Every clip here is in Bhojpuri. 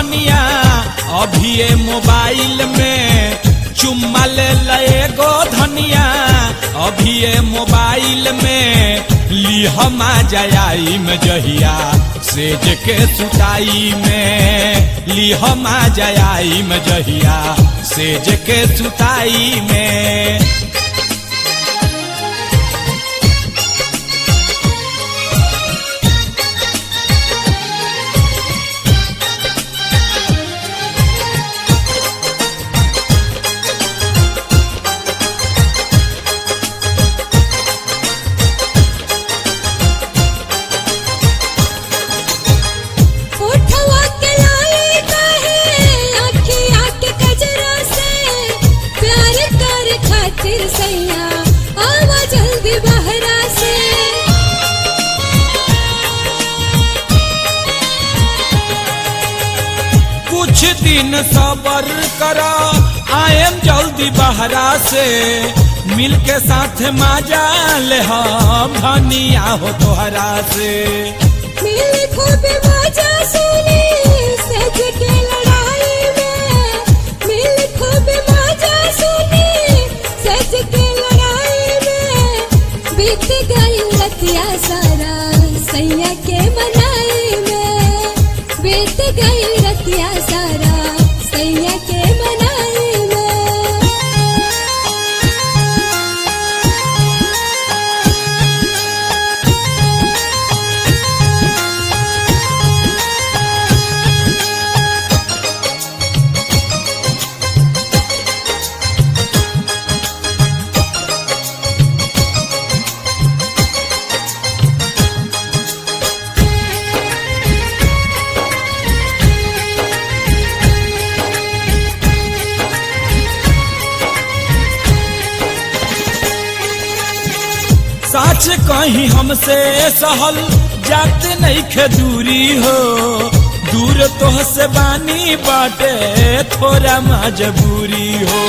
धनिया अभिये मोबाइल में चुम्मा ले लए गो धनिया अभिये मोबाइल में लिहमा जयाई में जहिया सेज के सुताई में लिहमा जयाई में जहिया सेज के सुताई में उठवा के लाए काहे आँखिया के कजरा से प्यार कर खातिर सैया आवा जल्दी बहरा से कुछ दिन सबर करो आएम जल्दी बहरा से मिल के साथ मजा ले हम धनिया हो तोहरा से मिल खूब मजा सुनी सज के लड़ाई में मिल खूब मजा सुनी सज के लड़ाई में बीत गई रतिया सारा सैया के मनाई में बीत गई रतिया सारा सैया के मनाई में सच कहीं हमसे सहल जात नहीं खे दूरी हो दूर तो से बानी बाटे थोड़ा मजबूरी हो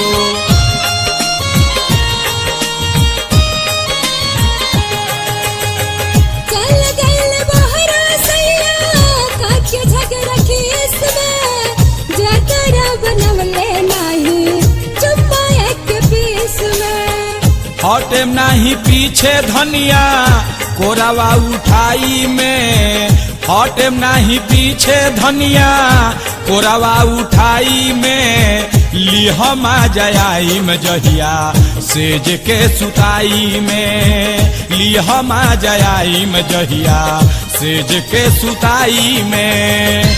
चल गइल बहरा सैया काके झगड़ा केस में जतरा बनवले नाही चुम्मा एक पीस में हटे नाही पीछे धनिया कोरावा उठाई में हटे नाही पीछे धनिया कोरावा उठाई में लिहमा जयाई में जहिया सेज के सुताई में लिहमा जयाई में जहिया सेज के सुताई में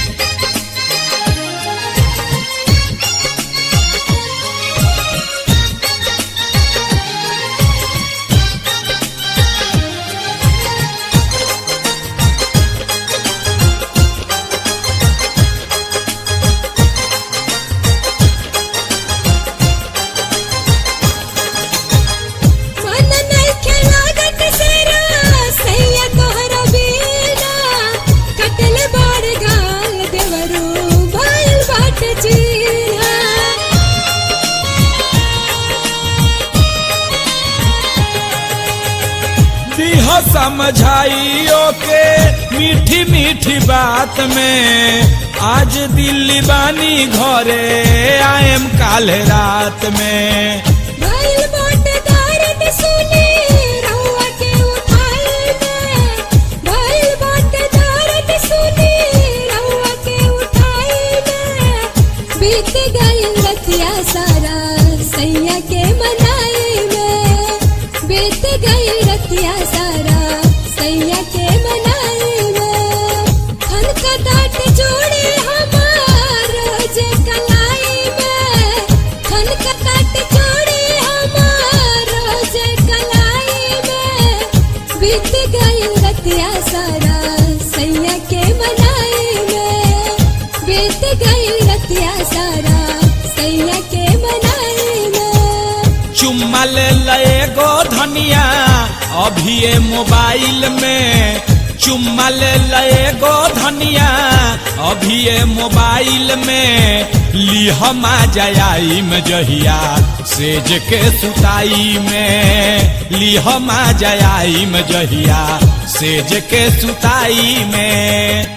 मन नइखे लागत सेरा सैया तोहरा बिना कटल बाड़ गाल देवरू भइल बाट चीना दिह समझाइयो के मीठी मीठी बात में आज दिल्ली बानी घरे आएम काल रात में भइल बाट दर्द सुनी रउआ के उठाई में भइल बाट दर्द सुनी रउआ के उठाई में बीत गई रतिया सारा सैया के मनाई में बीत गई रतिया सारा सैया के मनाई में खन का दाट जोड़ी हमार रोज कलाई में खन का दाट जोड़ी हमार रोज कलाई में बीत गई रतिया सारा सैया के मनाई में बीत गई रतिया सारा सैया के मनाई में चुम्मा ले लए गो धनिया अभिये मोबाइल में चुम्मा ले लए गो धनिया अभिये मोबाइल में लिहमा जयाई में जहिया सेज के सुताई में लिहमा जयाई में जहिया सेज के सुताई में